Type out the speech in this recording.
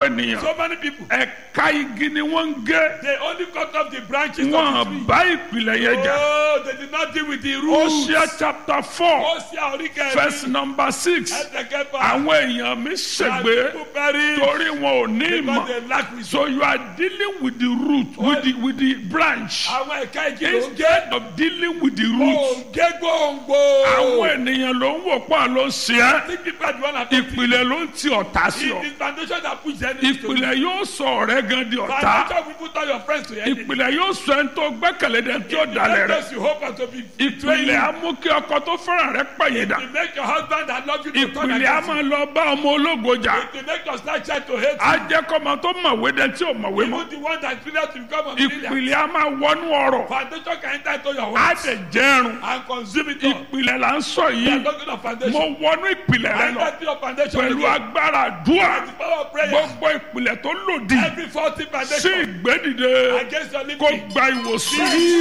ènìyàn So many people, ẹ̀ka igi ni wọ́n ń gé they only cut off the branches of the wọn tree. bá ìpìlẹ̀ yẹn jà Oh, they did not deal with the roots. Hosea chapter four Hosea orí kẹrin. verse number six Ẹsẹ̀ kẹfà. àwọn èèyàn mi And ṣègbè people perish torí wọn ò ní because ìmọ̀ they lack wisdom. so you are dealing with the root with the with the branch Àwọn ẹ̀ka igi ló ń gé. instead of dealing with the root Òǹgé gbòǹgbò. àwọn ènìyàn ló ń wò pọ̀ ló ń ṣe é Think people are the one that talk to you. ìpìlẹ̀ ló ń ti ọ̀tá sí ọ It is foundation that push the enemy to you. ìpìlẹ̀ yóò sọ ọ̀rẹ́ gan di ọ̀tá Foundation will put all your friends to your enemy. ìpìlẹ̀ yóò sọ ẹni tó gbẹ́kẹ̀lé dẹ̀ tí ó dalẹ̀ rẹ̀ Those you hope are to be betraying ìpìlẹ̀ you. á mú kí ọkọ tó fẹ́ràn rẹ̀ pẹ̀yìn dà To make your husband that love you to turn ìpìlẹ̀ á against you. máa lọ bá ọmọ ológo jà To make your star child to hate á jẹ́ kọ́mọ tó mọ̀wé dẹ̀ tí ò mọ̀wé you. mọ́ Even the one that failed to become a millionaire. ìpìlẹ̀ á máa wọnú ọ̀rọ̀ Foundation can enter into your á home dẹ̀ jẹ́rùn and consume it all. ìpìlẹ̀ là ń sọ We yìí are talking of mo foundation. wọnú ìpìlẹ̀ rẹ lọ Enter into your foundation pẹ̀lú again. agbára àdúrà The power of prayer. gbogbo ìpìlẹ̀ tó lòdì Every faulty sí foundation ìgbédìde against your kó living. gba ìwòsàn.